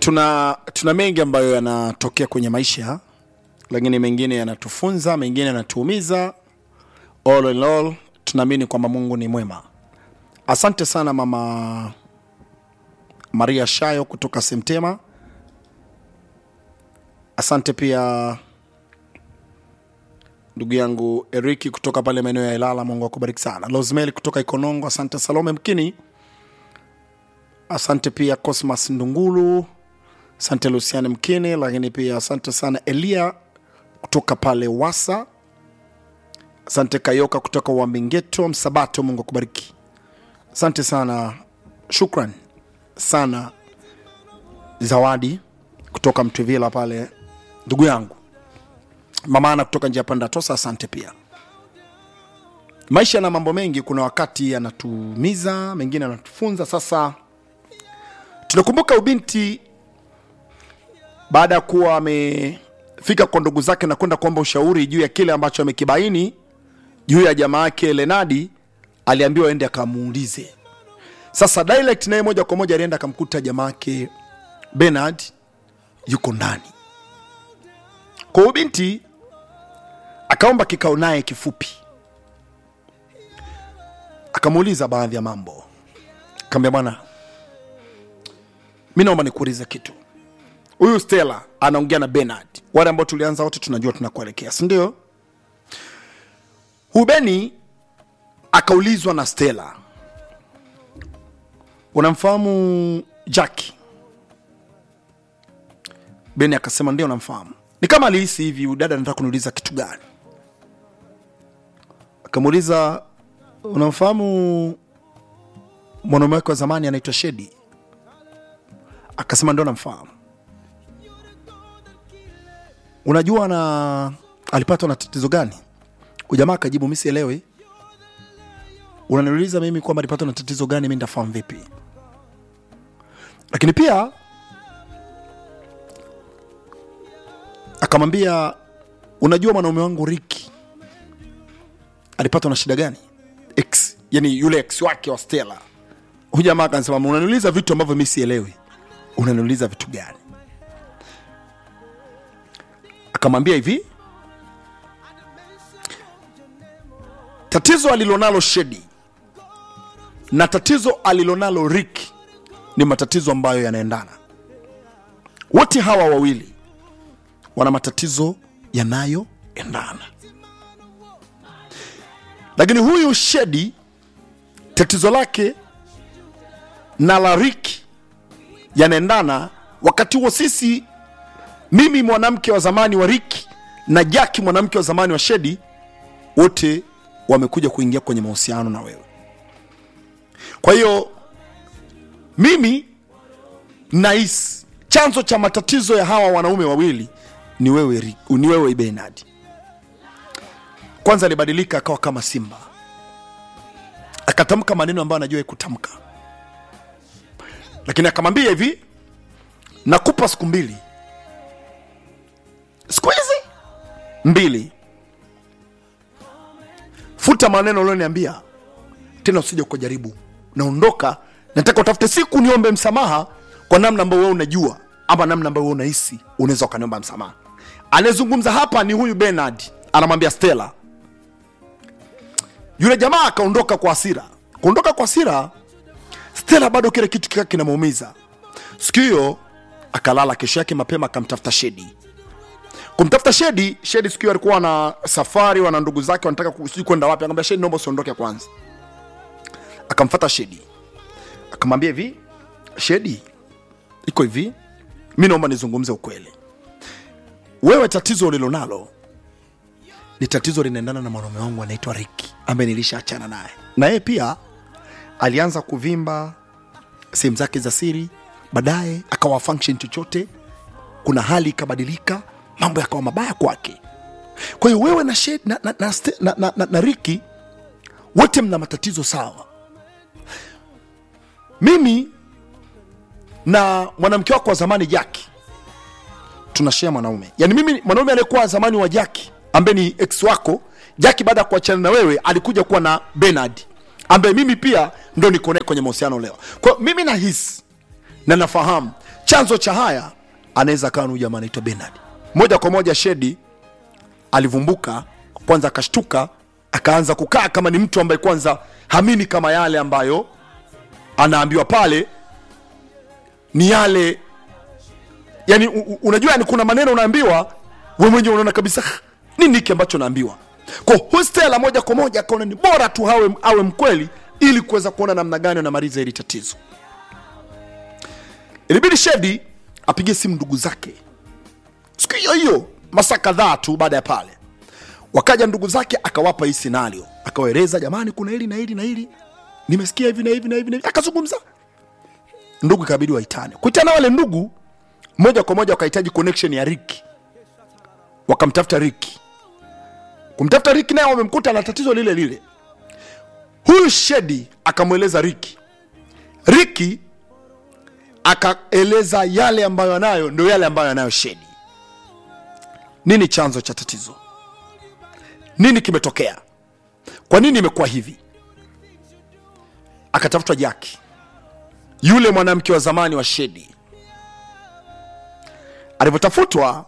tuna tuna mengi ambayo yanatokea kwenye maisha lakini mengine yanatufunza mengine yanatuumiza all in all tunaamini kwamba mungu ni mwema asante sana mama maria shayo kutoka semtema asante pia ndugu yangu eriki kutoka pale maeneo ya ilala mungu akubariki sana losmeli kutoka ikonongo asante salome mkini asante pia cosmas ndungulu asante lucian mkini lakini pia asante sana elia kutoka pale wasa asante kayoka kutoka wambingeto msabato mungu akubariki asante sana shukran sana zawadi kutoka mtwivila pale ndugu yangu mamana kutoka njia panda tosa asante pia maisha yana mambo mengi kuna wakati yanatumiza mengine yanatufunza sasa tunakumbuka ubinti baada ya kuwa amefika kwa ndugu zake na kwenda kuomba ushauri juu ya kile ambacho amekibaini juu ya jamaa yake lenadi aliambiwa aende akamuulize sasa direct naye moja kwa moja alienda akamkuta jamaa yake benard yuko ndani kwa hiyo binti akaomba kikao naye kifupi akamuuliza baadhi ya mambo kaambia bwana mi naomba nikuulize kitu huyu stela anaongea na benard wale ambao tulianza wote tunajua tunakuelekea sindio huyu beni akaulizwa na stela unamfahamu jaki beni akasema ndio namfahamu ni kama alihisi hivi udada anataka kuniuliza kitu gani akamuuliza unamfahamu mwanaume wake wa zamani anaitwa shedi akasema ndio namfahamu unajua na alipatwa na tatizo gani ujamaa akajibu mi sielewi unaniuliza mimi kwamba alipatwa na tatizo gani mi ndafahamu vipi lakini pia akamwambia unajua mwanaume wangu riki alipatwa na shida gani x yani yule x wake wa stela huyu jamaa akasema unaniuliza vitu ambavyo mi sielewi unaniuliza vitu gani akamwambia hivi tatizo alilonalo shedi na tatizo alilonalo rik ni matatizo ambayo yanaendana wote hawa wawili wana matatizo yanayoendana lakini huyu shedi tatizo lake na la rik yanaendana wakati huo sisi mimi mwanamke wa zamani wa riki na jaki mwanamke wa zamani wa shedi wote wamekuja kuingia kwenye mahusiano na wewe kwa hiyo mimi nahisi chanzo cha matatizo ya hawa wanaume wawili ni wewe, Ri- ni wewe benard kwanza alibadilika akawa kama simba akatamka maneno ambayo anajua kutamka lakini akamwambia hivi nakupa siku mbili siku hizi mbili futa maneno ulioniambia tena usije ukajaribu naondoka nataka utafute siku niombe msamaha kwa namna ambayo wewe unajua ama namna ambayo wewe unahisi unaweza ukaniomba msamaha anayezungumza hapa ni huyu benard anamwambia stela yule jamaa akaondoka kwa hasira kuondoka kwa hasira stela bado kile kitu kika kinamuumiza siku hiyo akalala kesho yake mapema akamtafuta shedi kumtafuta shedi shedi siku hiyo alikuwa na safari wana ndugu zake wanataka ku- sijui kwenda wapi akamwambia shedi naomba usiondoke kwanza akamfata shedi akamwambia hivi shedi iko hivi mi naomba nizungumze ukweli wewe tatizo ulilonalo ni tatizo linaendana na mwanaume wangu anaitwa riki ambaye nilishaachana naye na yeye pia alianza kuvimba sehemu zake za siri baadaye akawa function chochote kuna hali ikabadilika mambo yakawa mabaya kwake kwa hiyo wewe na, Shed- na, na, na, Ste- na, na, na, na riki wote mna matatizo sawa mimi na mwanamke wako wa zamani jaki tunashea mwanaume yaani mimi mwanaume aliyekuwa zamani wa jaki ambaye ni ex wako jaki baada ya kuachana na wewe alikuja kuwa na benard ambaye mimi pia ndo niko naye kwenye mahusiano leo kwa hiyo mimi nahisi na nafahamu chanzo cha haya anaweza akawa ni huyu jamaa anaitwa Bernard. Moja kwa moja Shedi alivumbuka kwanza, akashtuka akaanza kukaa kama ni mtu ambaye kwanza hamini kama yale ambayo anaambiwa pale ni yale yani, u, u- unajua yani, kuna maneno unaambiwa we mwenyewe unaona kabisa "Ah, nini hiki ambacho naambiwa. Kwa hiyo Stella moja kwa moja akaona ni bora tu awe, awe mkweli ili kuweza kuona namna gani anamaliza hili tatizo. Ilibidi Shedi apigie simu ndugu zake siku hiyo hiyo, masaa kadhaa tu baada ya pale, wakaja ndugu zake, akawapa hii scenario, akawaeleza jamani, kuna hili na hili na hili, nimesikia hivi na hivi na hivi na hivi, akazungumza. Ndugu ikabidi waitane. Kuitana wale ndugu, moja kwa moja wakahitaji connection ya Ricky, wakamtafuta Ricky. Kumtafuta Ricky, naye wamemkuta na tatizo lile lile. Huyu Shedi akamweleza Ricky, Ricky akaeleza yale ambayo anayo ndio yale ambayo anayo Shedi. Nini chanzo cha tatizo? Nini kimetokea? Kwa nini imekuwa hivi? Akatafutwa Jaki, yule mwanamke wa zamani wa Shedi. Alivyotafutwa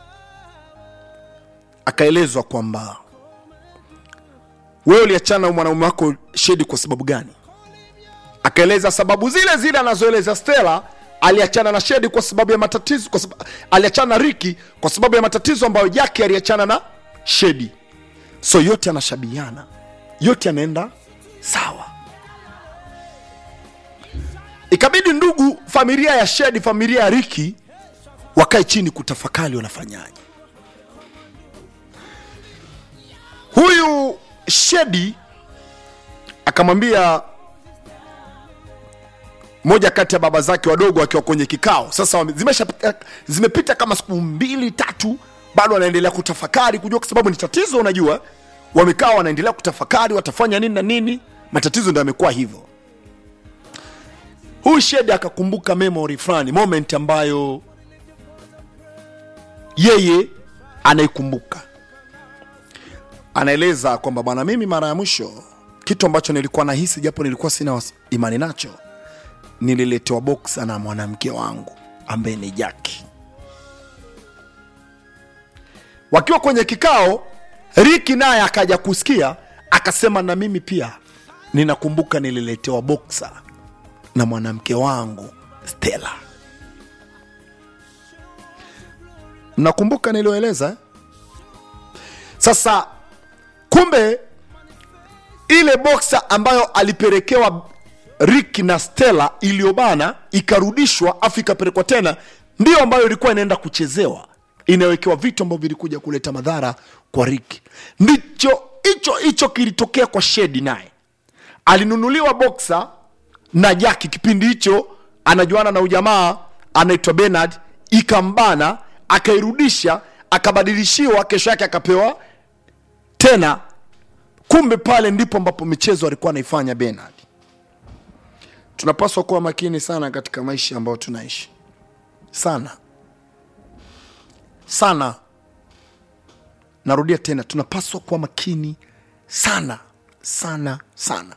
akaelezwa kwamba wewe uliachana na mwanaume wako Shedi kwa sababu gani? akaeleza sababu zile zile anazoeleza Stella. Aliachana na Shedi kwa sababu ya matatizo, kwa sababu aliachana na Riki kwa sababu ya matatizo ambayo Jaki aliachana na Shedi. So yote anashabiana, yote anaenda sawa. Ikabidi ndugu, familia ya Shedi, familia ya Riki wakae chini kutafakari wanafanyaje. Huyu Shedi akamwambia moja kati ya baba zake wadogo akiwa kwenye kikao sasa, wame- zimeshapita zimepita kama siku mbili tatu, bado wanaendelea kutafakari kujua, kwa sababu ni tatizo. Unajua, wamekaa wanaendelea kutafakari watafanya nini na nini, matatizo ndio yamekuwa hivyo. Huyu Shedi akakumbuka memory fulani, moment ambayo yeye anaikumbuka. Anaeleza kwamba bwana, mimi mara ya mwisho kitu ambacho nilikuwa nahisi, japo nilikuwa sina was- imani nacho nililetewa boksa na mwanamke wangu ambaye ni Jaki. Wakiwa kwenye kikao, Riki naye akaja kusikia, akasema na mimi pia ninakumbuka nililetewa boksa na mwanamke wangu Stella. Mnakumbuka nilioeleza eh? Sasa kumbe ile boksa ambayo alipelekewa Rick na Stella iliyobana ikarudishwa afu ikapelekwa tena, ndiyo ambayo ilikuwa inaenda kuchezewa, inawekewa vitu ambavyo vilikuja kuleta madhara kwa Rick. Ndicho hicho hicho kilitokea kwa Shedi, naye alinunuliwa boksa na Jaki kipindi hicho anajuana na ujamaa anaitwa Bernard, ikambana akairudisha, akabadilishiwa, kesho yake akapewa tena. Kumbe pale ndipo ambapo michezo alikuwa anaifanya Bernard. Tunapaswa kuwa makini sana katika maisha ambayo tunaishi, sana sana. Narudia tena, tunapaswa kuwa makini sana sana sana.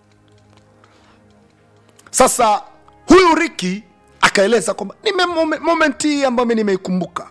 Sasa huyu Riki akaeleza kwamba nime momen- moment hii ambayo mimi nimeikumbuka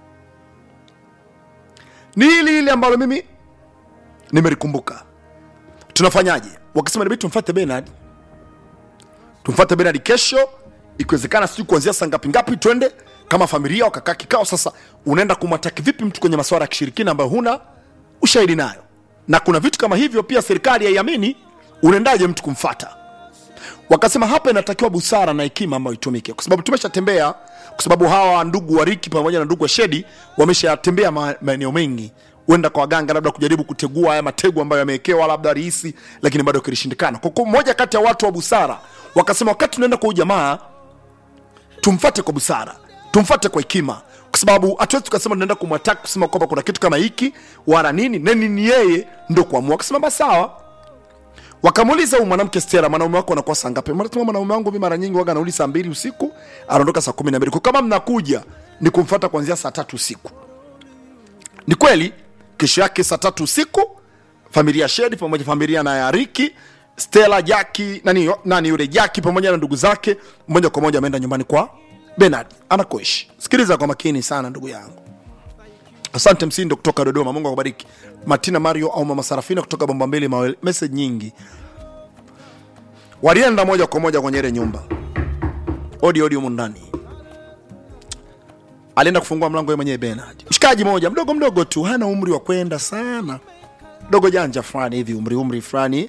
ni hili hili ambalo mimi nimelikumbuka. Tunafanyaje? Wakasema inabidi tumfuate Bernard, tumfuate Bernard kesho, ikiwezekana, sijui kuanzia saa ngapi ngapi, twende kama familia. Wakakaa kikao. Sasa unaenda kumwataki vipi mtu kwenye masuala ya kishirikina ambayo huna ushahidi nayo, na kuna vitu kama hivyo pia serikali haiamini. Unaendaje mtu kumfata? Wakasema hapa inatakiwa busara na hekima ambayo itumike, kwa sababu tumeshatembea, kwa sababu hawa ndugu wa Riki pamoja na ndugu wa Shedi wameshatembea ma- maeneo mengi, huenda kwa waganga, labda kujaribu kutegua haya matego ambayo yamewekewa labda rahisi, lakini bado kilishindikana. Kwa kuwa mmoja kati ya watu wa busara wakasema, wakati tunaenda kwa huyu jamaa tumfate kwa busara, tumfate kwa hekima, kwa sababu hatuwezi tukasema tunaenda kumwataka kusema kwamba kuna kitu kama hiki wala nini nani, ni yeye ndo kuamua. Akasema basi sawa, wakamuuliza huyu mwanamke Stella, mwanaume wako anakuwa saa ngapi? Mwanasema mwanaume wangu mimi mara nyingi waga anarudi saa mbili usiku, anaondoka saa kumi na mbili. Kwa kama mnakuja ni kumfuata kuanzia saa tatu usiku. Ni kweli, kesho yake saa tatu usiku familia ya Shedi pamoja familia na ya Riki Stella, Jaki nani, nani yule Jaki pamoja na ndugu zake moja kwa moja ameenda nyumbani kwa Bernard anakoishi. Sikiliza kwa makini sana ndugu yangu. Asante Msindo kutoka Dodoma, Mungu akubariki. Martina Mario au Mama Sarafina kutoka Bomba Mbili Mawele, message nyingi. Walienda moja kwa moja kwenye ile nyumba, odi odi humu ndani. Alienda kufungua mlango yeye mwenyewe Bernard, mshikaji moja mdogo mdogo tu, hana umri wa kwenda sana, dogo janja fulani hivi, umri umri fulani.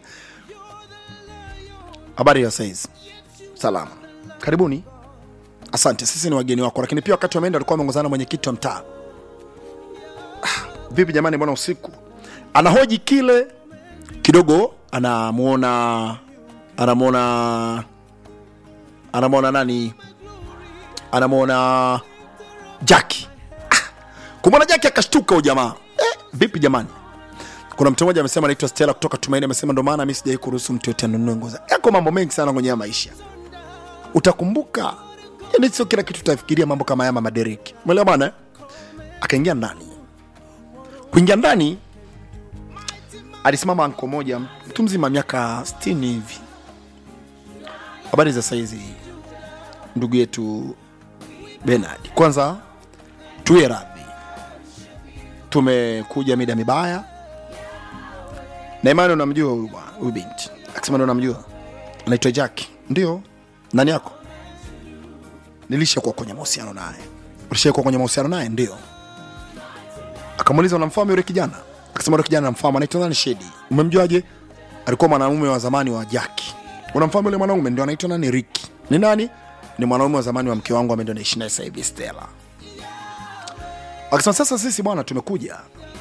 Habari ya saizi? Salama, karibuni. Asante, sisi ni wageni wako. Lakini pia wakati wameenda alikuwa ameongozana na mwenyekiti wa mtaa. Ah, Vipi jamani, mbona usiku? Anahoji kile kidogo, anamuona anamuona anamuona nani, anamuona Jaki. Ah, kumwona Jaki akashtuka ujamaa. Eh, vipi jamani? Kuna mtu mmoja amesema anaitwa Stella kutoka Tumaini, amesema ndo maana mimi sijai kuruhusu mtu yote anunue nguo. za- Yako mambo mengi sana kwenye haya maisha, utakumbuka yani, sio kila kitu utafikiria mambo kama haya, mama Derek, umeelewa bwana? eh? Akaingia ndani, kuingia ndani alisimama anko moja, mtu mzima miaka 60 hivi. Habari za saizi, ndugu yetu Bernard, kwanza tuwe radhi, tumekuja mida mibaya na imani unamjua huyu bwana huyu binti akisema ndo unamjua anaitwa jack ndio nani yako nilishakuwa kwenye mahusiano naye ulishakuwa kwenye mahusiano naye ndio akamuuliza unamfahamu yule kijana akasema yule kijana namfahamu anaitwa nani shedi umemjuaje alikuwa mwanaume wa zamani wa jack unamfahamu yule mwanaume ndio anaitwa nani riki ni nani ni mwanaume wa zamani wa mke wangu ambaye ndio naishi naye sasa hivi stella akasema sasa sisi bwana tumekuja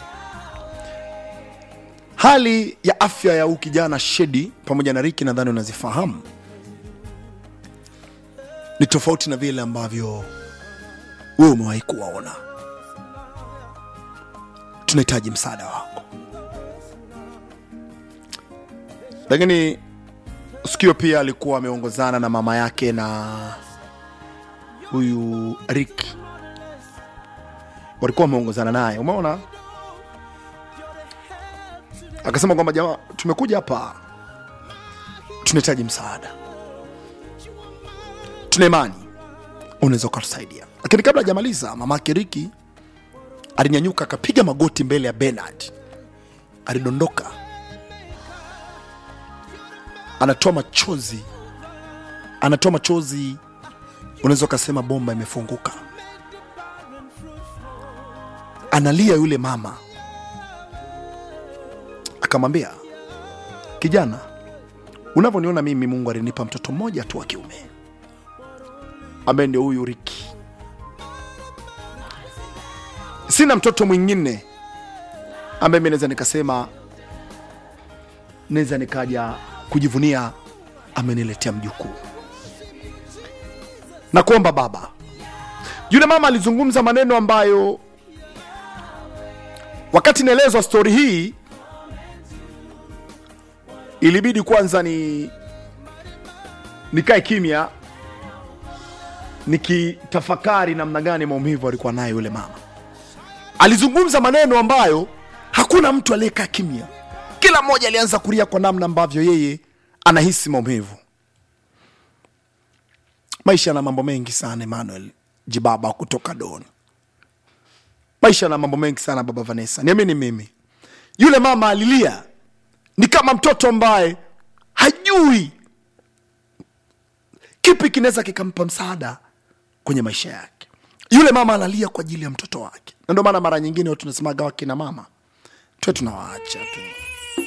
hali ya afya ya huu kijana Shedi pamoja na Riki nadhani unazifahamu, ni tofauti na vile ambavyo wewe umewahi kuwaona. Tunahitaji msaada wako. Lakini sikio pia alikuwa ameongozana na mama yake na huyu Rick, walikuwa wameongozana naye, umeona akasema kwamba jamaa, tumekuja hapa, tunahitaji msaada, tuna imani unaweza ukatusaidia. Lakini kabla hajamaliza, mama yake Riki alinyanyuka akapiga magoti mbele ya Bernard, alidondoka, anatoa machozi, anatoa machozi, unaweza ukasema bomba imefunguka, analia yule mama akamwambia kijana, unavyoniona mimi, Mungu alinipa mtoto mmoja tu wa kiume ambaye ndio huyu Riki. Sina mtoto mwingine ambaye mi naweza nikasema naweza nikaja kujivunia ameniletea mjukuu. Na kuomba baba. Yule mama alizungumza maneno ambayo wakati naelezwa stori hii ilibidi kwanza ni nikae kimya nikitafakari namna gani maumivu alikuwa nayo yule mama. Alizungumza maneno ambayo hakuna mtu aliyekaa kimya, kila mmoja alianza kulia kwa namna ambavyo yeye anahisi maumivu. Maisha yana mambo mengi sana, Emmanuel Jibaba kutoka Don. Maisha yana mambo mengi sana, baba Vanessa, niamini mimi. Yule mama alilia ni kama mtoto ambaye hajui kipi kinaweza kikampa msaada kwenye maisha yake. Yule mama analia kwa ajili ya mtoto wake, na ndio maana mara nyingine tunasemaga wakina mama tuwe tunawaacha tu.